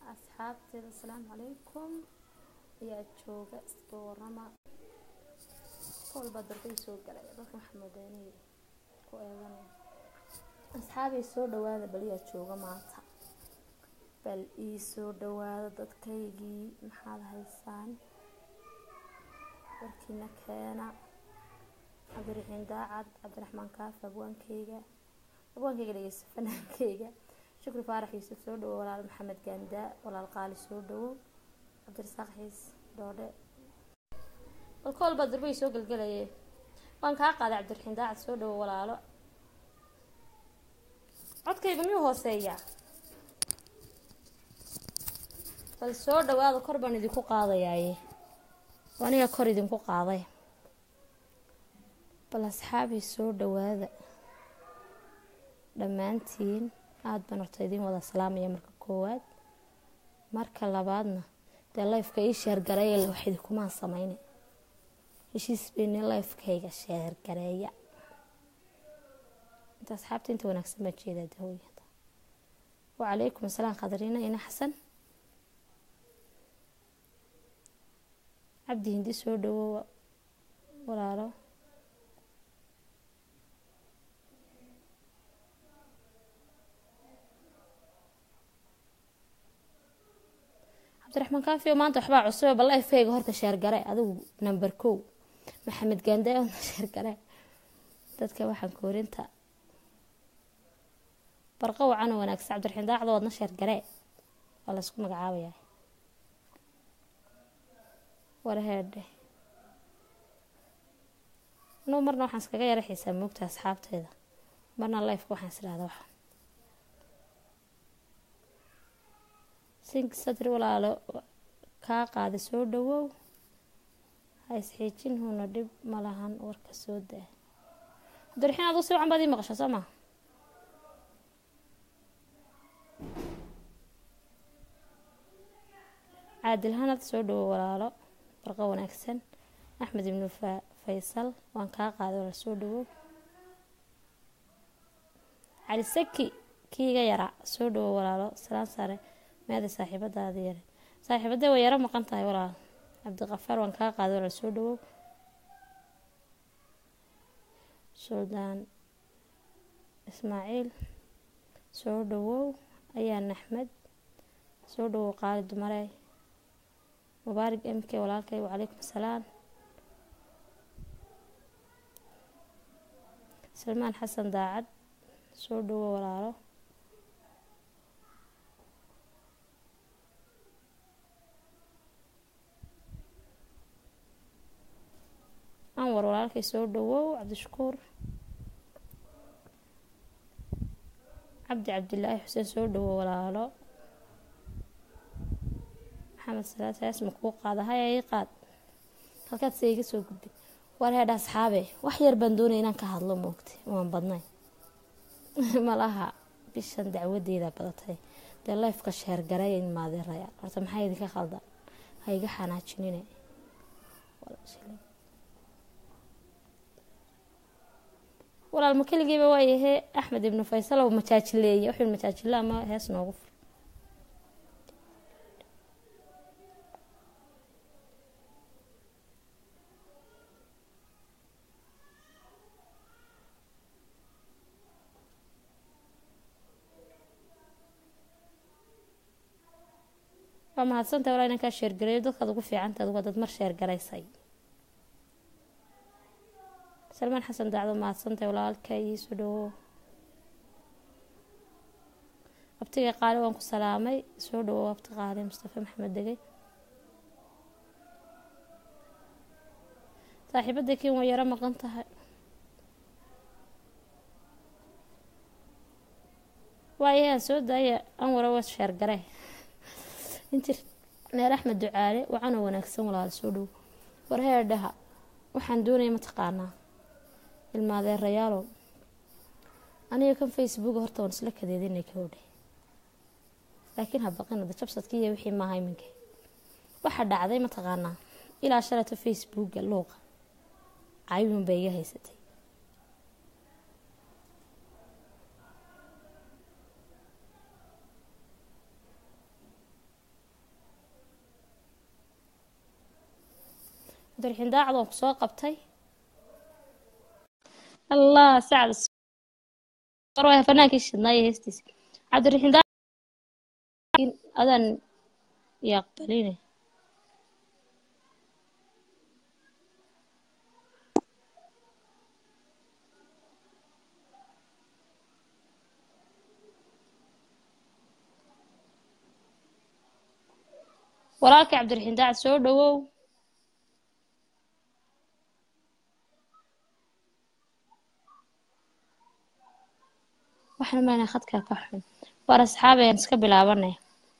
asxaabteeda asalaamu calaykum ayaa jooga iska warama kolbaa darbay soo galay dadka waxaa moodaa inay ku eeganay asxaabay soo dhawaada baliyaa jooga maanta bal ii soo dhawaada dadkaygii maxaad haysaan warkiina keena cabdiraxiin daacad cabdiraxmaan kaafi abwaankeyga abwaankeyga dhegeysta fanaankeyga shukri faarax yuusuf soo dhawo walaal maxamed gaandaa walaal qaali soo dhawo cabdirasaaq xiis doodhe balkool baa darbay soo gelgelaye waan kaa qaaday cabdiraxiin daacad soo dhawo walaalo codkayga miyuu hooseeyaa bal soo dhawaada kor baan idinku qaadayaaye aniga kor idinku qaaday bal asxaabii soo dhawaada dhammaantiin aada baan horta idiin wada salaamaya marka koowaad marka labaadna dee lifeka ii sheergareeya wax idinkumaan sameyne heshiis beyni lifekayga sheergareeya inta asxaabta inta wanaagsan baa jeedaa dahooyada wacalaykum asalaam qadariina ina xasan cabdi hindi soo dhawo walaalo cabdiraxmaan kaafiyo maanta waxbaa cusube bal lifekayga horta sheergare adigu number kow maxamed gaandae oodna sheergare dadka waxaan koorinta barqa wacan oo wanaagsan cabdiraxiin daacdo oodna sheergaree waa laysku magacaabaya warheedhe anuu marna waxaan iskaga yara xiisaa moogta asxaabteeda marna lifeka waxaan is dhahda waxa sink sadri walaalo kaa qaada soo dhawow ha isxiijin huna dhib ma lahan warka soo daa cabdiraxiin aduu si wacan baad ii maqasha soo maa caadilhanad soo dhawo walaalo barqo wanaagsan axmed ibnu faysal waan kaa qaaday walaal soo dhawow cali saki kiiga yaraa soo dhawo walaalo salaan sare meeday saaxiibadaada yare saaxiibadee way yaro maqan tahay walaal cabdiqafaar waan kaa qaaday walaal soo dhawow suldaan ismaaciil soo dhawow ayaan axmed soo dhawow qaali dumarey mubaarig m k walaalkay wacalaykum asalaam salmaan xasan daacad soo dhawo walaalo anwar walaalkay soo dhawow cabdishakuur cabdi cabdilaahi xuseen soo dhawo walaalo maxamed salaad hees ma kuu qaada haya ii qaad halkaad se iga soo gudbay war heedha asxaabe wax yar baan doonaya inaan ka hadlo moogtay waan badnay malaha bishan dacwadeeda badatay dee lifeka sheergaray maadeeraya horta maxaa idinka khaldan ha iga xanaajinine walaal ma keligiiba waayahe axmed ibnu faysal oo majaajileeye wuxuu majaajile ama hees noogu fur waa mahadsantahay walaa inaan kaa sheergareeyo dadkaad ugu fiicantaad waa dad mar sheergaraysay salmaan xasan daacdo mahadsantahay walaalka iisoo dhawo abtiga qaali waan ku salaamay soo dhawow abti qaali mustafa maxamed degey saaxiibada kiin waa yaro maqan tahay waayahaan soo daaya anwara waa sheergare injir neer axmed ducaale wacanoo wanaagsan walaal soo dhow warheerdhaha waxaan doonaya mataqaanaa ilmaadeerayaalow aniga kan facebook horta waan isla kadeedinay kowdhe laakiin habaqinada jabsadkii iyo wixii maaha iminka waxaa dhacday mataqaanaa ilaa shalato facebooka luuqa cayuun bay iga haysatay cabdiraxiin daacad waan ku soo qabtay allah sacad waa fanaankii shidnaayo heestiisa cabdiraxiin daacad adaan yaqbaline walaalkii cabdiraxiin daacad soo dhawow waxaan maynaa khadkaa ka xun waar asxaab ayaan iska bilaabanay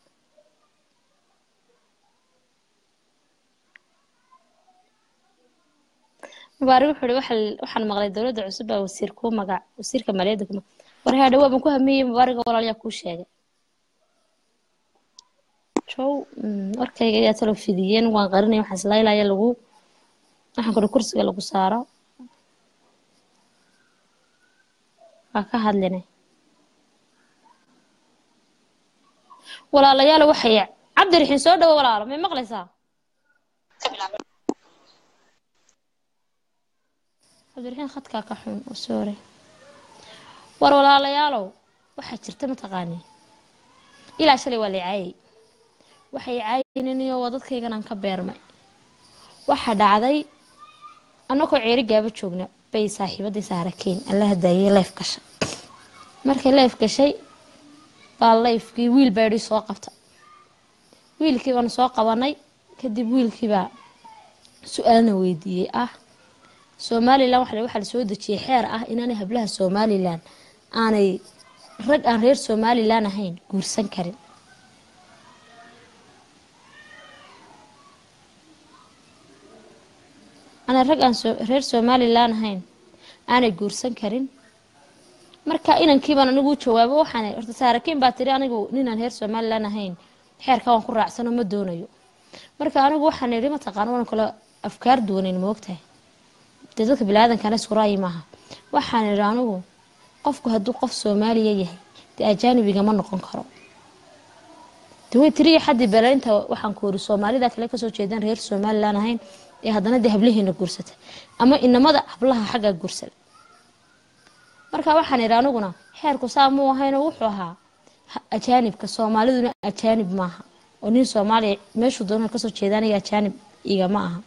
mubaarig wuxuu ihi waxaan maqlay dowladda cusub baa wasiir kuu magac wasiirka maaliyadda kuma war haa dhawaa baan ku hamiyey mubaariga walaalayaa kuu sheegay jow warkayga ayaa talo fidiyeen waan qarinay waxaan islaylaya lagu waxaan kudhi kursiga lagu saaro waa ka hadlinay walaalayaal waxay cabdiraxiin soo dhawo walaalo may maqlaysaa cabdiraxiin khadkaa ka xun oo soore war walaalayaalow waxaa jirta mataqaanii ilaa shalay waa la caayay waxay caayininiyo waa dadkaygan aan ka beermay waxaa dhacday annagoo ceeri gaaba joogna bay saaxiibadii saarakeyn alla hadaayay leef gashay markay leef gashay baa leefkii wiil baa idhi soo qabta wiilkii baanu soo qabanay kadib wiilkiibaa su-aalna weydiiyey ah somalilan waxaa lasoo dejiyey xeer ah inaanay hablaha somalilan aanay rag aan reer somalilan ahayn guursan karin aanay rag aan reer somalilan ahayn aanay guursan karin marka inankiibaan anigu u jawaabo waxaan horta saarakiin baa tiri anigu ninaan reer somalilan ahayn xeerka waan ku raacsano ma doonayo marka anigu waxaan idhi mataqaana waan kale afkaar duwaneyn moogtahay dee dadka bini-aadankana isku ra'yi maaha waxaan idhi anigu qofku hadduu qof soomaaliya yahay dee ajaanibigama noqon karo dawey tiriya xaddii beleynta waxaan ku iri soomaalida kale kasoo jeedaan reer somalilan ahayn ee haddana dee hablahiina guursata ama inamada hablaha xaggaa guursada marka waxaan idhi aniguna xeerku saa muu ahaynoo wuxuu ahaa ajaanibka soomaaliduna ajaanib maaha oo nin soomaaliya meeshuu doona kasoo jeedaanaya ajaanib igama aha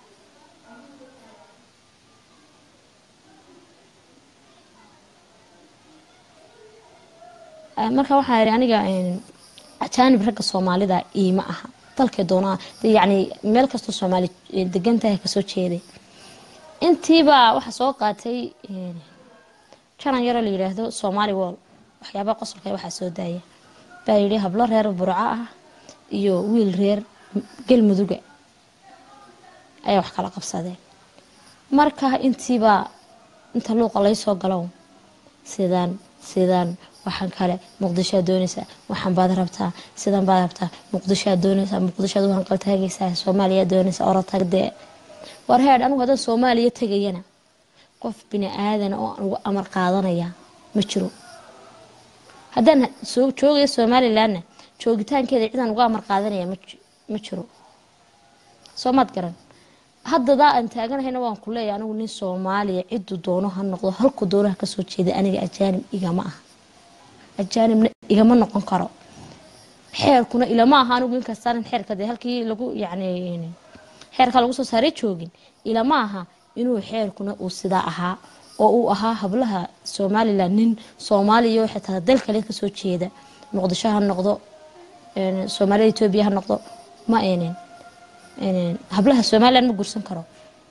marka waxaa idhi aniga ajaanib ragga soomaalida iima aha dalkay doonaa yacni meel kastoo soomaali degan tahay kasoo jeeday intiibaa waxaa soo qaatay janan yaroo la yidhaahdo somaali wol waxyaabaha qosolka waxaa soo daaya baa yidhi hablo reer burco ah iyo wiil reer galmuduga ayaa wax kala qabsadeen marka intiibaa inta luuqa laysoo galow sidaan sidaan waxaan kale muqdishoad doonaysaa waxaan baad rabtaa sidan baad rabtaa muqdishoad doonaysaa muqdishoad u hanqal taagaysaa soomaaliya doonaysaa orotagdee war heedh anigu haddaan soomaaliya tegayana qof bini aadan oo aan uga amar qaadanaya ma jiro haddaan joogayo somalilanna joogitaankeeda cidaan uga amar qaadanaya ma jiro soo maad garan haddadaa aan taaganahayna waan ku leeyahay anigu nin soomaaliya ciduu doono ha noqdo halku doono ha kasoo jeeda aniga ajaanib igama ah ajaanibna igama noqon karo xeerkuna ilama aha anigu inkastaanan xeerka dee halkii lagu yacni xeerka lagu soo saaray joogin ilama aha inuu xeerkuna uu sidaa ahaa oo uu ahaa hablaha somalilan nin soomaaliya oo xitaa dal kale kasoo jeeda muqdisho ha noqdo soomaalida etoobiya ha noqdo ma enen hablaha somalilan ma guursan karo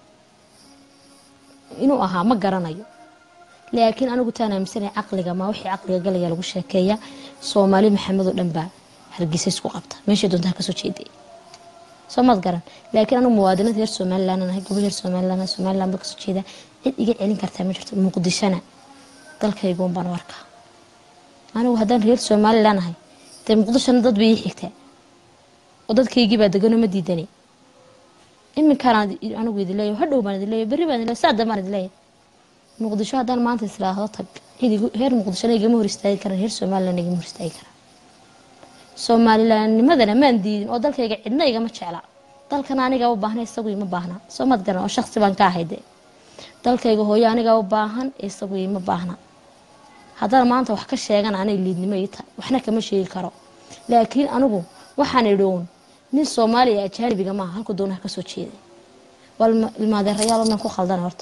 inuu ahaa ma garanayo laakiin anigu taan aaminsanay caqliga ma wixii caqliga galaya lagu sheekeeya soomaali maxamed oo dhan baa hargeysa isku qabta meeshay doontaa kasoo jeeday soo maad garan laakiin anigu muwaadinad reer somalilan ahay gobol reer somalilan somalilan baa kasoo jeeda cid iga celin kartaa ma jirto muqdishona dalkayguun baan u arkaa anigu haddaan reer somalilan ahay dee muqdishona dad bay ii xigtaa oo dadkaygii baa deganoo ma diidanay iminkaan anigu idin leeyahay hadhow baan idin leeyahay berri baan idin leeyahay saa dambaan idin leeyahay muqdisho haddaan maanta islaahdo tag cid reer muqdishona igama hor istaagi karan reer somalilan igama hor istaagi karan soomalilannimadana maan diidin oo dalkayga cidna igama jecla dalkan anigaa u baahna isagu ima baahna soo mad garan oo shaksi baan ka ahay dee dalkayga hooyo anigaa u baahan isagu ima baahna haddana maanta wax ka sheegan anay liidnimo ii tahay waxna kama sheegi karo laakiin anigu waxaan idhown nin soomaaliya ajaanibiga maaha halku doonaha kasoo jeeday waa ilmaadeerayaal onan ku khaldan horta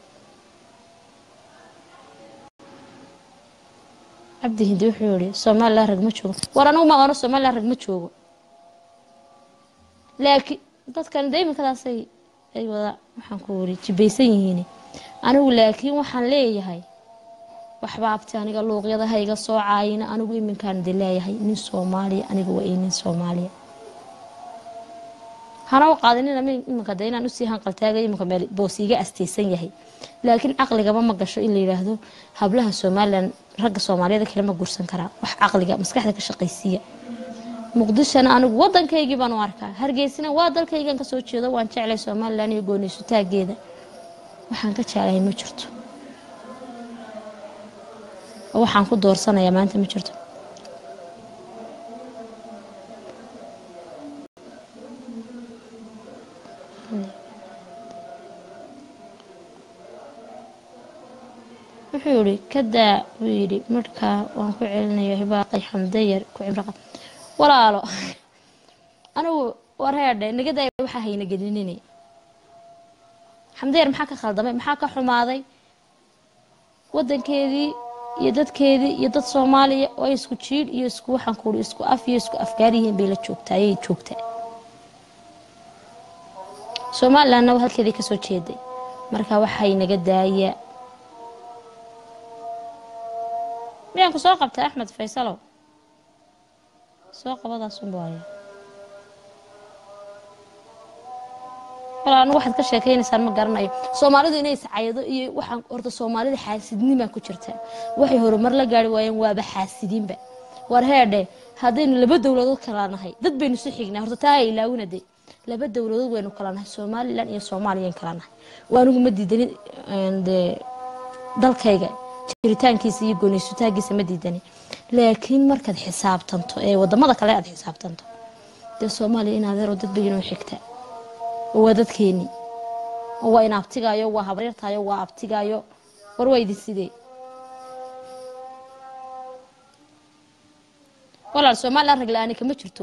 cabdi hindi wuxuu yihi somalilan rag ma joogo war anigu ma aqaano somalilan rag ma joogo laakiin dadkan de iminkadaasay ay wada waxaan ku wari jibaysan yihiin anigu laakiin waxaan leeyahay waxba abti aniga luuqyada hayga soo caayina anigu iminkaan de leeyahay nin soomaaliya aniga waa nin soomaaliya hana u qaadinina iminka de inaan usii hanqaltaagay iminka meel boos iga asteysan yahay laakiin caqligaba ma gasho in la yidhaahdo hablaha somalilan ragga soomaaliyada kale ma guursan karaa wax caqliga maskaxda ka shaqaysiiya muqdishona anigu wadankaygii baan u arkaa hargeysina waa dalkaygan kasoo jeedo waan jeclay somalilan iyo gooniysutaageeda waxaan ka jeclahay ma jirto oo waxaan ku doorsanayaa maanta ma jirto wuxuu yihi kadaa buu yidhi markaa waan ku celinayo hibaaqay xamdayar ku cimraqa walaalo anigu wareedhe nagaday waxaa hayna gelinine xamdayar maxaa ka khaldamay maxaa ka xumaaday wadankeedii iyo dadkeedii iyo dad soomaaliya oo ay isku jiidh iyo isku waxaan kuuri isku af iyo isku afgaar yihiin bay la joogtaa ayay joogtaa somalilandna waa halkeedii kasoo jeeday marka waxay naga daaya miyaan ku soo qabtay axmed faysalow soo qabadaasunba haya walaa anigu waxaad ka sheekaynaysaan ma garanayo soomaalidu inay iscayado iyo waxaan horta soomaalida xaasidnimaa ku jirta waxay horumar la gaari waayeen waaba xaasidiinba war heedhe haddaynu laba dowladood kala nahay dad baynu si xignaa horta taa ilaawina de laba dowladood waynu kala nahay somalilan iyo soomaaliyan kala nahay waa anigu ma diidanin dee dalkayga jiritaankiisa iyo gooniysutaagiisa ma diidani laakiin markaad xisaabtanto ee wadamada kale aad xisaabtanto dee soomaaliya in adeero dad baynoo xigta oo waa dadkeeni oo waa in abtigaayo waa habaryartaayo waa abtigaayo war waa idin sidee walaal somalilan rag la-aani kama jirto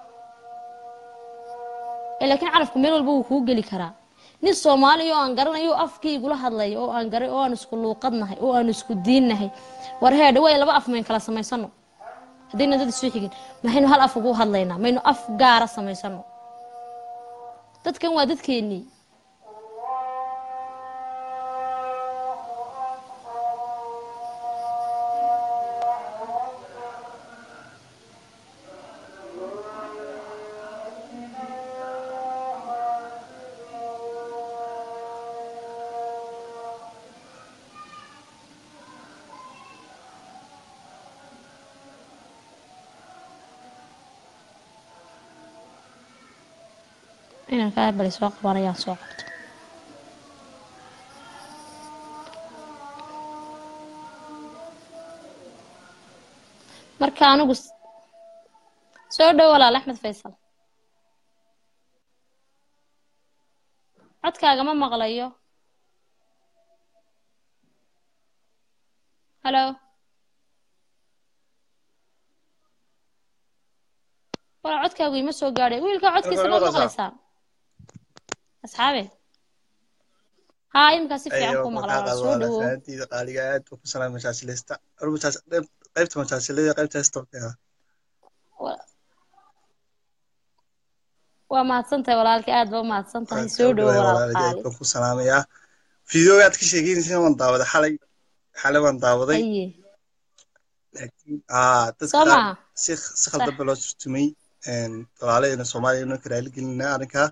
laakiin carafku meel walba wuu kuu geli karaa nin soomaaliya oo aan garanayo afkii igula hadlaya oo aan garay oo aan isku luuqadnahay oo aan isku diinnahay war heedhe way laba af mayn kala samaysano haddayna dad isu xigin maxaynu hal af ugu hadlaynaa maynu af gaara samaysano dadkan waa dadkeennii inaan kaa bali soo qabanayaan soo qabto marka anigu soo dhow walaal axmed faysal codkaaga ma maqlayo halo walaal codkaagu ima soo gaadhay wiilkaa codkiisa ma maqlaysaan asxaabe haa iminkaa si fiican ku maqla walaal soo dhowo fahantiida qaaliga aad baa ku salaamay masaajilista qaybta masaajilada qaybta hestoka waa mahadsantahay walaalkii aad baa u mahadsan tahay soo dhowo walaal qaali baan ku salaamayaa fideoga aad ka sheegeynaysa waan daawaday xalay xalay waan daawaday aye laakiin aa dadka soo qaar maaha si si khaldan baa loo turtumay walaalahayna soomaaliya inoo karaali gelinaa arrinkaa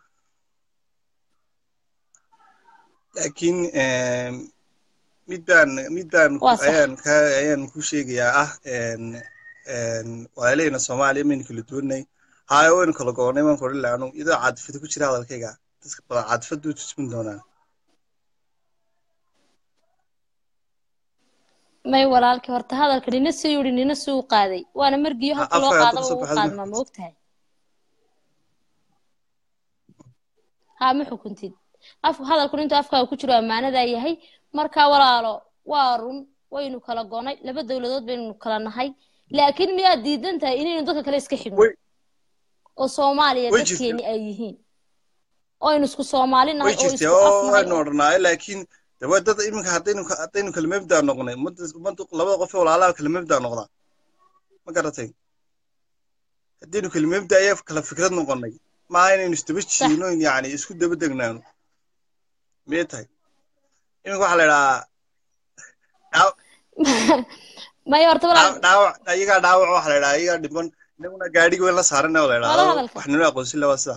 laakiin mid baan mid baan Waa sax. ayaan ka ayaan ku sheegayaa ah walaalahayna soomaaliya maynu kala duwanay haayo waynu kala goonnay waan korin laanu iyadoo caadifada ku jira hadalkayga dadka badan caadifadu way tusmin doonaan may walaalkii horta hadalka nina sii yidhi nina sii u qaaday waana margiyo halka loo afka qaadaba kusoo ugu baxday qaadmaa ma ogtahay haa ma xukuntid af hadalkun intuu afkaaga ku jiro ammaanadaa yahay marka walaalo waa run waynu kala gonay laba dowladood baynu kala nahay laakiin miyaad diidan tahay inaynu dadka kale iska xigno way oo soomaaliya way dadkeeni jirtaa ay yihiin oo aynu isku soomaali way nahay oo jirtaa isku af oo nahay waynu odhanaayo laakiin de waa dad iminka haddaynu ka- haddaynu kala mabdaa noqnay ummadda ummadda labada qof ee walaalaha kala mabdaa noqdaa ma garatay haddaynu kala mabdaa ayaa kala fikrad noqonay maaha inaynu isdaba sax jiino yacni isku daba degnaano miyay tahay iminka waxaa la idhahaa dhaaw- maya horta walaal dhaaw- dhaawac ayagaa dhaawac waxaa la idhahaa ayagaa dhiban inaguna gaadhiga weyn la saarana oo la wala idhaahdo hadalka wax nino aqoonsin laba sida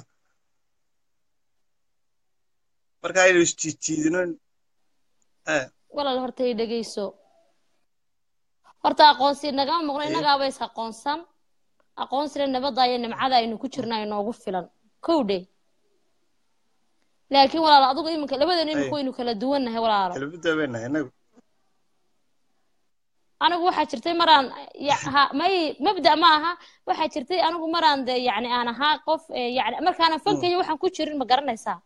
marka aynu isjiijiidino eh walaal horta i dhegeyso horta aqoonsi nagama maqno eh innagaaba is aqoonsan aqoonsina nabadda iyo nimcada aynu ku jirna inoogu filan kow dhe laakiin walaalo adigu iminka labadeenu iminka eh waynu kala duwannahay walaalo kala bidaabeena inagu anigu waxaa jirtay maraan ya- ha- may mabda ma aha waxaa jirtay anigu maraan de yacni aan ahaa qof eh, yacni markaanan Mm. fankayo waxaan ku jirin ma garanaysaa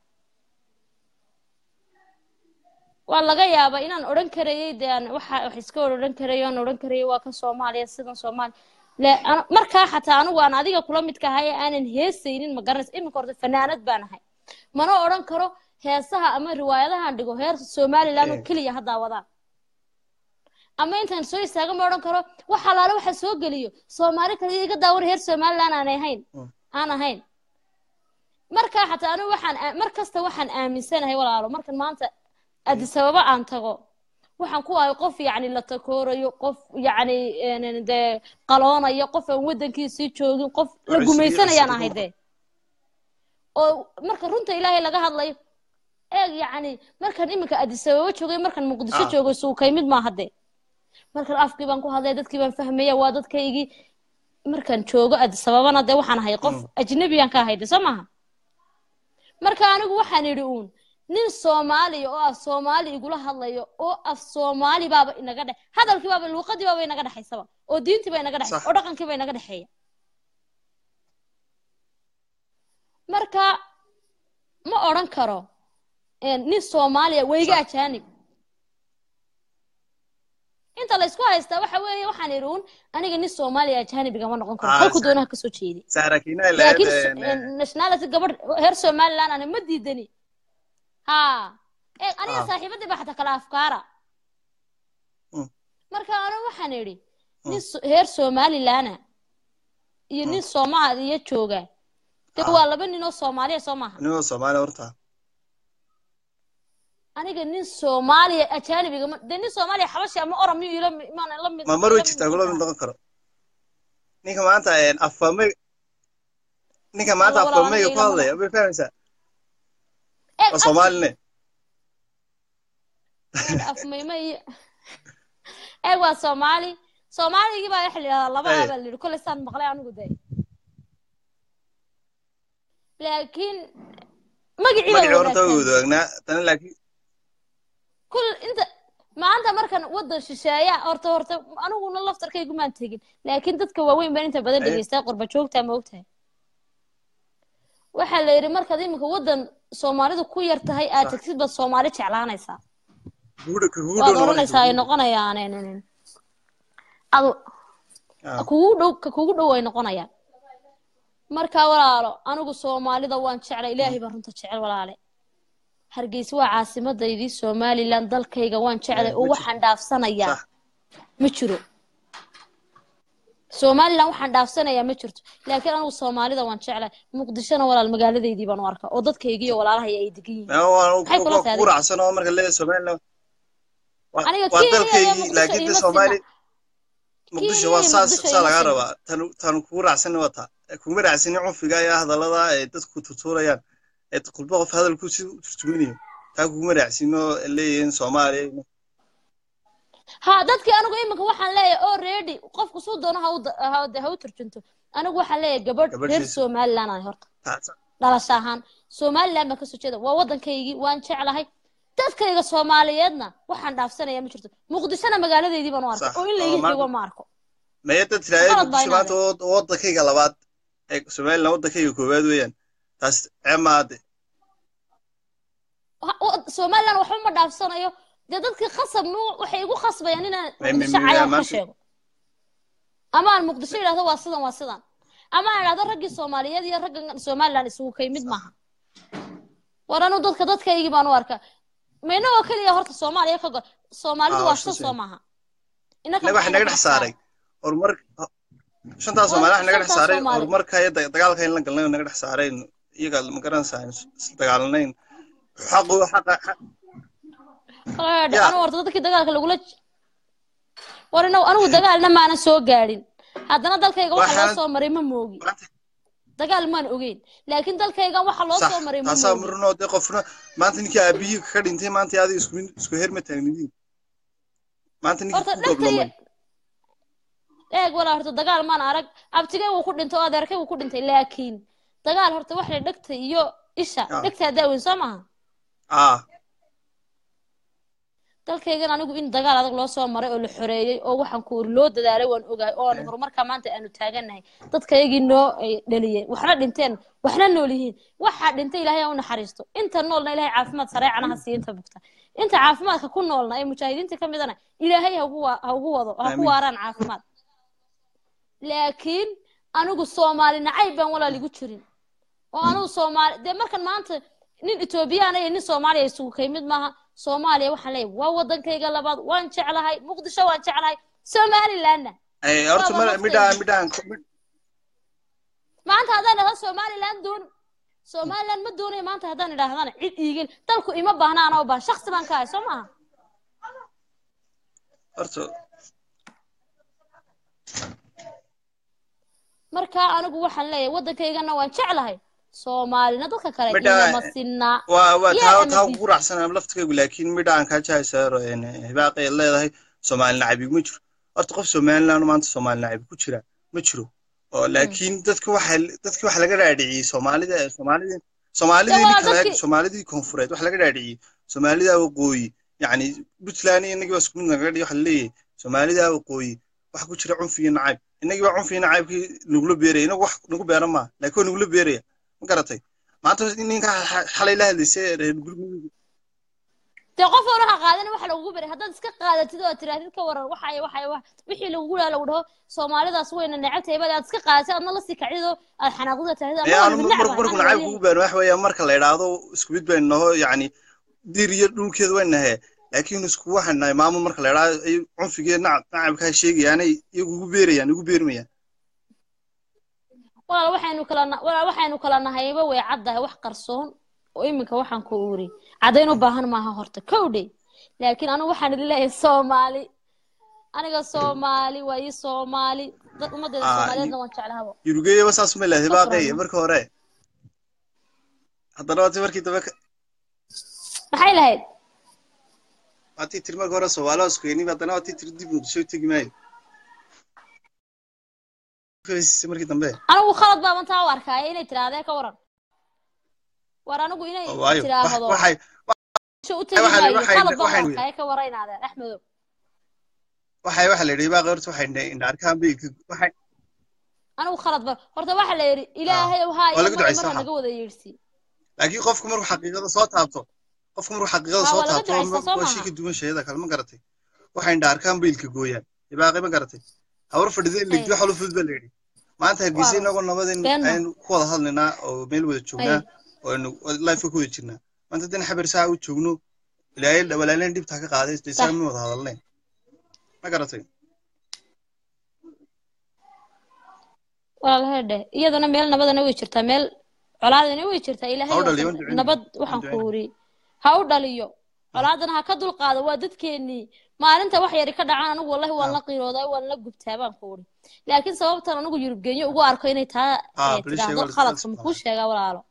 waa laga yaabaa inaan odhan karayay de aan waxa wax iska odhan karayo aan odhan karayay waa ka soomaaliya sidan soomaali la ana- markaa xataa anigu aan adiga kula midka ahay ee aanan heesaynin ma garanaysa iminka horta fanaanad baan ahay mana odhan karo heesaha ama riwaayadahan dhigo heer somaliland oo eh keliya ha daawadaan ama intaan soo istaago ma odhan karo wax alaale waxa soo geliyo soomaali kaliya iga daawan reer somaliland aan ahayn mm. aan ahayn markaa xataa anigu waxaan aa- mar kasta waxaan aaminsanahay walaalo markan maanta eh addis ababa aan tago waxaan ku ahay qof yacni la takoorayo qof yacni een, dee qaloonayo qof aan waddankiisii joogin qof la cusri gumaysanayaan cusri ahay ku dee oo marka runta ilaahay laga hadlayo eeg yacni markan iminka addis ababa joogay markan muqdisho ah joogay suukay mid maaha dee markan afkii baan ku hadlaya dadkii baan fahmaya waa dadkaygii markaan joogo addis ababana dee waxaan ahay qof mm. ajnabiyaan ka ahay de soo maaha marka anigu waxaan idhi uun nin soomaaliya oo af soomaali igula hadlayo oo af soomaali baaba inaga dhex hadalkii baaba luuqadii baaba inaga dhexaysaba oo diintii baa inaga dhexaysa sax oo dhaqankii baa inaga dhexeeya marka ma odhan karo een, nin soomaaliya weyga sax ajaanib inta la isku haystaa waxa weeye waxaan idhi uun aniga nin soomaaliya ajaanib igama noqon karo ah halku sa- doonaha kasoo jeeday saarakiina ay lahayd laakiin so- een, een, nationality gabadh reer somaliland ana ma diidani ha ee aniga ah saaxiibadii baa xataa kala afkaara mm, marka anigu waxaan idhi mm, nin so- reer somalilana iyo mm, nin soomaaliya jooga de ah waa laba nin oo soomaaliya soo maaha inagoo soomaali horta aniga nin soomaaliya ajaanib igama de nin soomaaliya xabashi ama orom miyuu ila mi- maana la mid ma mar way ila mid jirtaa noqon kula mid karaa noqon karo ninka maanta een, afame ninka maanta alla walaal aniga afameyga ku ilama hadlaya noqon may fahmaysaa eeg waa af soomaaline eeg afmayma iyo eeg waa soomaali soomaaligii baa waxa la yidhahdaa laba eh a baa la yidhi kolley saan maqlay anigu de laakiin magacii baa magacii horta way wadaagtaan wadaagnaa tani laakiin kul inta maanta markan waddan shisheeya horta horta aniguna laftarkaygu maan tegin laakiin dadka waaweyn baan inta badan eh dhegeystaa qurba joogtaa ma ogtahay waxaa la yidhi markaad iminka waddan soomaalidu ku yar tahay aad sax tagtid baad soomaali jeclaanaysaa kugu dhow kugu waad dhow noqonaysa odhanaysaa ay kugu dhow noqonayaan adu ah kugu dhow ka kugu dhow ay noqonayaan marka walaalo anigu soomaalida waan jeclay mm, ilaahay baa runta jecel walaale hargeysa waa caasimadaydi somaliland dalkayga waan jeclay eh oo ma jirto waxaan dhaafsanayaa sax ma jiro somaliland waxaan dhaafsanayaa ma jirto laakiin anigu soomaalida waan jeclay muqdishona walaal magaaladeydii baan u arkaa oo dadkaygii iyo walaalahaya ay degan yihiin ma waa maxay kula waa tahay kugu adiga raacsan oo marka leeyahay somaliland waa aniga waa kenya iyo dalkaygii muqdisho laakiin de iima soomaali sinna muqdisho kenya waa iyo saas muqdisho saa iima lagaa sinna rabaa tan tan kugu raacsan waa taa kuma raacsani cunfiga iyo hadallada ay dadku tutuurayaan ee qulba qof hadalku si u turjuminayo taa kuguma raacsino leeyihiin soomaaliya ha dadkii anigu iminka waxaan leeyahay already qofku suu doono ha u da- ha ha u turjunto anigu waxaan leeyahay gabadh reer gabadhiisa somaliland aan horta taas dhalasho ahaan somaliland baan kasoo jeeda waa waddankaygii waan jeclahay dadkayga soomaaliyeedna waxaan dhaafsanayaa ma jirto muqdishona magaaladeydii baan u arkay sax oo in oo layga xigo maanta ma arko maya dad tiraahday qalad baa muqdisho inaad maanta waa waddankayga labaad ee somaliland waddankayga koowaad weeyaan taas ceeb maade Ha- wa- somaliland waxba ma dhaafsanayo dee dadkii khasab mu- waxay igu khasbayaan inaan May- may- muqdisho may- cayaan ka maanta- sheego ama aan muqdisho idhahdo waa sidan waa sidan ama aan idhahdo raggii soomaaliyeed iyo ragga somaliland isugu kay mid maaha war anu dadka dadkaygii baan u arkaa mayna oo keliya horta soomaaliya ka go soomaalidu Ah, waa waa shan shan soo maaha innaka inaga waxa naga dhex saaray horumar shantaas soomaali waxa naga dhex shantaas saaray Soomaali. horumarka iyo da- dagaalka in la galnay oo naga dhex saaray iyaga ma garanaysaa is dagaalanayn xaqu xaqa xaq- Qadh, Ya. anu horta dadkii dagaalka lagula j- war inaw anigu dagaalna maanan soo gaadhin haddana dalkayga waxa loo Waxaan- soo maray ma moogi maanta dagaal maan ogeyn laakiin dalkaygan waxa loo sax soo maray ma taasaa moogi murno dee qofna maanta ninkii aabihii ka dhintay maanta adiga isku isku heer ma taagnidiin maanta ninkii horta ku dhagtay goblamay eeg walaa horta dagaal maan arag abtigay wuu ku dhintay oo adeerkay wuu ku dhintay laakiin dagaal horta wax la dhegta iyo isha Ah. dhegtaa daaweyn soo maaha ah dalkaygan anigu in dagaal adag loo soo maray oo la xoreeyey oo waxaan ku uri loo dadaalay waan ogahay oo aan horumarka maanta aanu taaganahay dadkaygii noo ay dhaliyeen waxna dhinteen waxna nool yihiin waxaa dhintay ilaahay ha u naxariisto inta noolna ilaahay caafimaad sareecana ha siiyo inta bugta inta caafimaadka ku noolna ee mujaahidiinta ka midana ilaahay ha ugu wa- ha ugu wado ha ku Amiin. waaraan caafimaad laakiin anigu soomaali nacayb baan walaal igu jirin oo anigu soomaali dee markan maanta nin etoobiyaan iyo nin soomaaliya isugu kay mid maaha soomaaliya waxaan leeyahay waa wadankayga labaad waan jeclahay muqdisho waan jeclahay somalilandna ay horta Waaba mar naftayda. midhaan midhaan mid- maanta haddaan idhahdo somaliland doon somaliland ma doonayo maanta haddaan idhaahdana cid iigel dalku ima baahna anaa u baahan shaksi baan ka ahay soo maaha horta marka anigu waxaan leeyahay waddankaygana waan jeclahay soomaalina dadka kale Midha- igama sinaa waa waa Yaa taa ama taa diid. ugu raacsanaa laftigaygu laakiin midhaan kaa jahaysaaro hibaaqay leedahay soomaali nacabig ma jiro horta qof somaliland maanta soomaali nacabig ku jira ma jiro oo laakiin dadka waxa dadka waxa laga dhaadhiciyey soomaalida soomaalida soomaalidii waa kale dadkii- soomaalidii koonfureed waxa laga dhaadhiciyey soomaalida waqooyi yacni puntland iyo inagii baa isku mid naga dhigi waxa laleeyahay soomaalida waqooyi waxa ku jira cunfi iyo nacayb inagii baa cunfi iyo nacaybkii nagula beeraya inagu wax nagu beera maa laakiin waa nagula beeraya ma garatay maanta ninka xa- xalay la hadlaysay reer gurmudug dee qof oona ha qaadan waxa lagugu beray haddaad iska qaadatid oo tirahdid ka waran waxay waxay wax wixii lagugu dhaha lagu dhaho soomaalidaas wayna necabtahay bad aad iska qaadatid adna lasii kacdid oo aad xanaaqdida tirahdid ama ayaa waan anu midnacba marku marku nacayb kugu beero wax weeyaa marka la idhaahdo isku mid baynu naho yacni dir iyo dhulkeeda way nahe laakiin isku waxaan nahay maamul marka la idhaahdo ay cunfigee nacab nacabkaa sheegayaanay iyagu ugu beerayaan igu beermayaan walaal waxaynu kala na- walaal waxaynu kala nahayba way caddahay wax qarsoon oo iminka waxaan ku uri caddayn u baahan maaha horta kowdhe laakiin anigu waxaan idin leeyahay soomaali aniga soomaali waa ii soomaali dad ummaddeeda Ah, soomaaliyeedna waan jeclahaba yurugeeyaba saas ma leedahay baaqay Shukran. marka hore haddana waati markii dambe ka- maxay lahayd waatii tiri marka hore soomaali waa isku yeenib haddana waatii tiri dib muqdisho tegi maayo markii dambe anigu khalad baaban taa u arkaayo inay tirahdee ka waran war anigu inay oo waayo tiraahdo wax- waxay sho u tegi waxaan- maayo waxay- khalad baan u waxay- arkaayo ka waraynaadeen axmedow waxay waxa la yidhi baaqay horta waxay indha arkaan biilka waxay anigu khalad baan horta waxaa la yidhi ilaahay ow haa waa lagu iyo mara ducaysan mara waxaa. naga wada yeedhsii laakiin qofku markuu xaqiiqada soo taabto qofku markuu xaqiiqada Waa- soo waa laga taabto ducaystaa, soo waa maaha? shay ka duwan shayada kale ma garatay waxay indha arkaan biilka gooyaan ibaaqay ma garatay hawar fadhideen Ay. ligdi waxa lu fudud baa la yidhi maanta hargeysa Waa- inagoo nabadeen been ma. aynu ku wada hadlaynaa oo meel wada joognaa oo aynu life ku wada jirnaa maanta haddana xabar saa u joogno ilaahay walaaleen dhibta ka qaaday Sax. saa ma wada hadalnayn ma garatay walaalahay dheh iyadana meel nabadana way jirtaa meel colaadana way jirtaa ilaahay Ha u waa dhaliyo, kan- waan ducaynaa. nabad waxaan Waan ku ducaynaa. uri ha u dhaliyo colaadana ha ka dulqaado waa dadkeennii maalinta wax yari ka dhacaan anigu wallahi waan Ah. la qiiroodaa waan la gubtaa baan ku uri laakiin sababtan anigu yurubgeenyo ugu arko inay taa Ah, eh, bal ii sheeg, tidhaahdo waa la- khaladka waa la- makuu sheegaa walaalo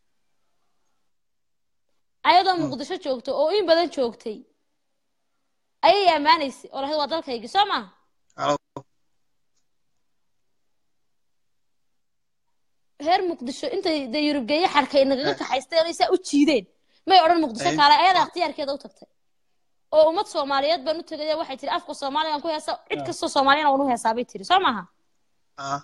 ayadoo muqdisho joogto oo in badan joogtay ayay ammaanaysay oo lahayd waa dalkaygii soo maaha Halo. reer muqdisho intay de yurubgeeye xarkay nagaga Eh. kaxaysteen oo saa u jiideen may odhan muqdisho Eh. kaale ayadaa ikhtiyaarkeeda u tagtay oo ummad soomaaliyeed baan u tegaya waxay tiri afka soomaaligan ku heesa cid kastoo soomaaliyana waan u heesaa bay tiri soo maaha ah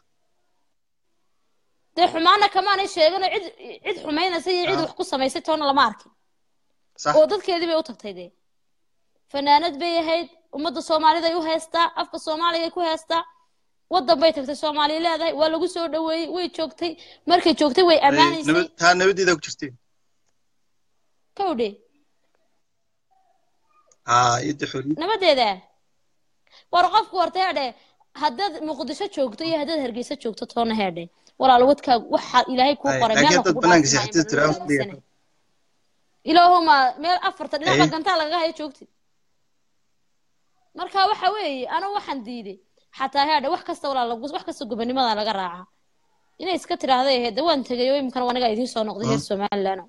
dee xumaana kamaanay sheeganoo cid cid xumaynaysa iyo cid Ah. wax ku samaysay toona lama arkin sax oo dadkeedii bay u tagtay dee fanaanad bay ahayd ummadda soomaaliday u heystaa afka soomaaliya ku heystaa waddan bay tagtay soomaaliya leedahay waa lagu soo dhaweeyey way joogtay markay joogtay way Ay, ammaanaysay nabad taa nabadeeda ku jirtay kawdhe haa iyada xorriyad nabadeeda war qofku horta heedhe haddaad muqdisho joogto iyo haddaad hargeysa joogto toona heedhe walaal wadkaagu waxa ilaahay kuu Ay, qoray laakiin meel dad kugu banaanka dhaafin seexatay maayo, tiraahdo ma fadhiga. aaminsanahay. ilaahuma meel afarta dhinaca Ay. gantaa lagaga hayo joogtid marka waxa weeye anigu waxaan diiday xataa heedhe wax kasta walaal lagu- wax kasta gobonimada laga raacaa inay iska tiraahday ahayd de waan tegay oo iminkana waniga idiin soo noqday reer somaliland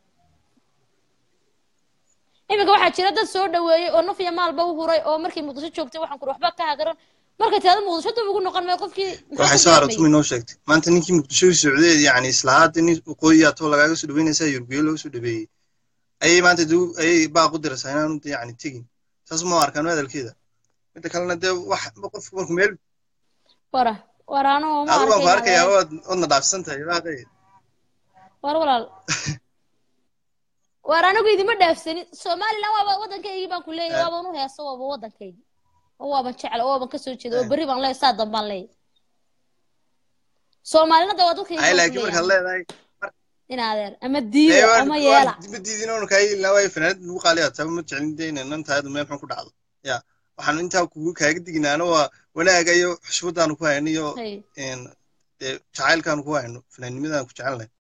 iminka waxaa jira dad soo dhaweeyey oo naf iyo maalba u huray oo markay muqdisho joogtay waxaan kuri waxba ka hagaran markay tirahdo muqdisho dib ugu noqon maayo qofkii maxaa waxay ku soo dareemay? aragtay inoo sheegtay maanta ninkii muqdisho u socday yani islahaada nin waqooyi atoo lagaaga soo dhaweynaysaa yurbiyo looga soo dhaweeyey ayay maanta dee u- ayay baaq u diraysaa inaanu de yani tegin saas ma arkaan hadalkeeda midda kalena dee wax qofku markuu meel wara war anugu ma adigu waan ku arkay arkayaa waad wadna dhaafsan tahay baaqay war walaal war anigu idima dhaafsanin somaliland waaba waddankaygii baan ku leeyahay Eh. waaban u heeso waaba waddankaygii oo waaban jecel oo waaban kasoo jeeda oo berri baan leeyahay saa dambaan leeyahay soomaalinada waa dadkayga ay baan ku laakiin markaad leeyahay leedahay in adeer ama diida ama yeela ma diidin oonu kaa yeelina waayo fanaanad lagu qaaliyaa taba ma jeclin de inay nan tahay meel xun ku dhacdo ya waxaan intaa kugu kaaga diginaana waa wanaaga iyo xushmadaanu ku hayno iyo Hay. een, dee jacaylkaanu ku hayno fanaannimadaan ku jecelnahay